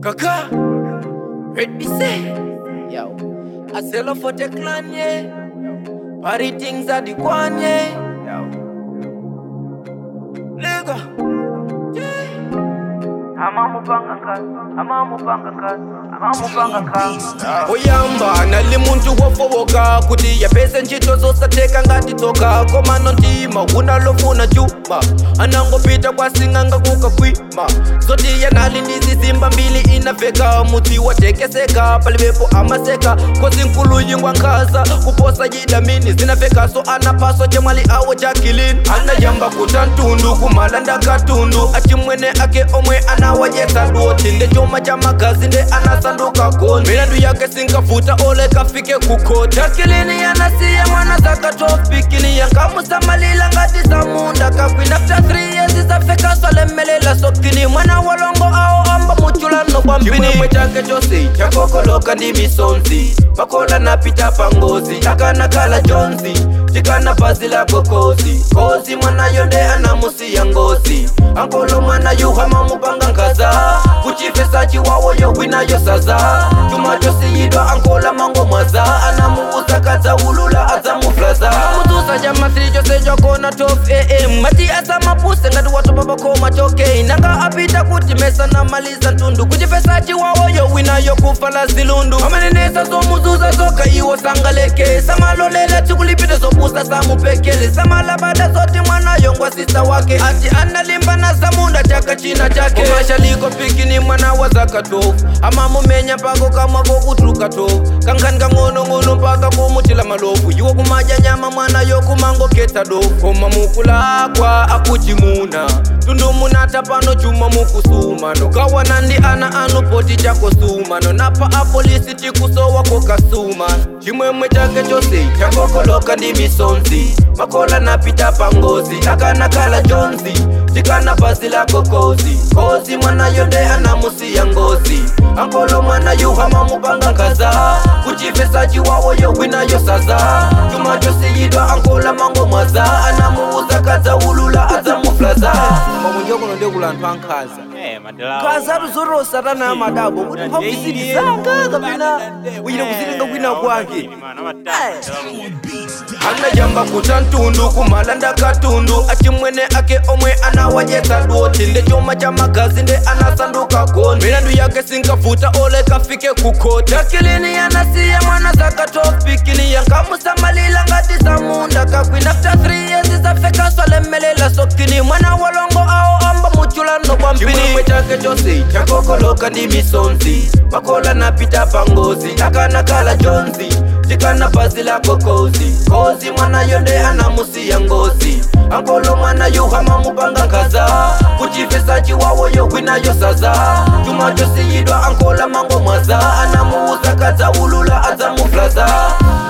Kaka, red be say, yo. I sell off for the clan, yeah. Party things are the one, yeah. Lego, yeah. amamupanga kazi amamupanga kazi amamupanga kazi oyamba nali muntu wofowoka kuti yapese ntchito zosateka ngati tsoka koma nontima unalofuna chuma anangopita kwasing'anga kukakwima zoti yanali ndi zizimba mbili inaveka mudzi watekeseka palibepo amaseka kozi nkulu yingwa nkhaza kuposa yidamini zinavekaso anapaso chemwali awo jakilini anayamba kuta ntundu kumalanda katundu achimwene ake omwe anawayesa doti nde chuma cha magazi nde anasanduka gonzi milandu yake sinkavuta ole kafike kukoti jakilini yanasiya mwana zakatopikini yankamusamalila ngati zamunda kakwina after 3 years zafeka swalemelela sokini mwana walongo awo amba muchulano kwambini chimwemwe chake chose chakokoloka ndi misonzi makola napita pangozi akanakala jonzi tikana bhazi lako kozi kozi mwanayo nde anamusiya ngozi ankolo mwana yuhama mupanga nkhaza kuchifesa chiwawoyo winayo saza chuma chosiyidwa ankola mango mwaza anamuuza kadza ulula adzamuflaza mutusa cha masiri chose chakona 12 am mati asamapuse ngati watopa pakoma choke nanga apita kuti mesa namaliza ntundu kuchifesa chiwawoyo winayo kufa la zilundu amenenesa zomuzuza zoka iwo sangaleke samalolela chikulipita zopusa samupekele samalabada zoti mwanayo ngwa sisa wake ati analimba na zamunda chaka china chake umashaliko pikini mwana wa zakatofu amamumenya mpaka kamwako kutuluka tofu kankhani kang'onong'ono mpaka kumutila malofu iwo kumadya nyama mwanayo kumangoketsa dofu koma mukulakwa akuchimuna tundumunnata pano chuma mukusumano kawana ndi ana anu poti chakosumano napa apolisi tikusowako kasuma chimwemwe chake chose chakokoloka ndi misonzi makola napita pangozi akanakala jonzi tikana bhazi lako kozi kozi mwanayo nde anamusiya ngozi ankolo mwana yuhama mupanga nkhaza kuchifesa chiwawoyo winayo saza chuma chosiyidwa ankola mango mwaza anamuuza kadza ulula adzamuflaza makunjokono ndekulanthu ankhaza Eh, madala. khaza tuzoro satana amadabo kuti mphamvu zanga kapena wina kuzilinga kwina kwake anayamba kuta ntundu kumalanda katundu achimwene ake omwe anawayesa doti nde chuma cha magazi nde anasanduka gonzi milandu yake sinkavuta ole kafike kukoti akilini yanasiya mwana zakatopikini yankamusamalila ngati zamunda kakwina after 3 years zafeka swalemelela sokini mwana walongo awo amba muchulano kwambini chimwemwe chake chose chakokoloka ndi misonzi makola napita pangozi akanakala jonzi tikana bhazi lako kozi kozi mwanayo nde anamusiya ngozi ankolo mwana yuhama mupanga nkhaza kuchifesa chiwawoyo winayo saza chuma chosiyidwa ankola mango mwaza anamuuza kadza ulula adzamuflaza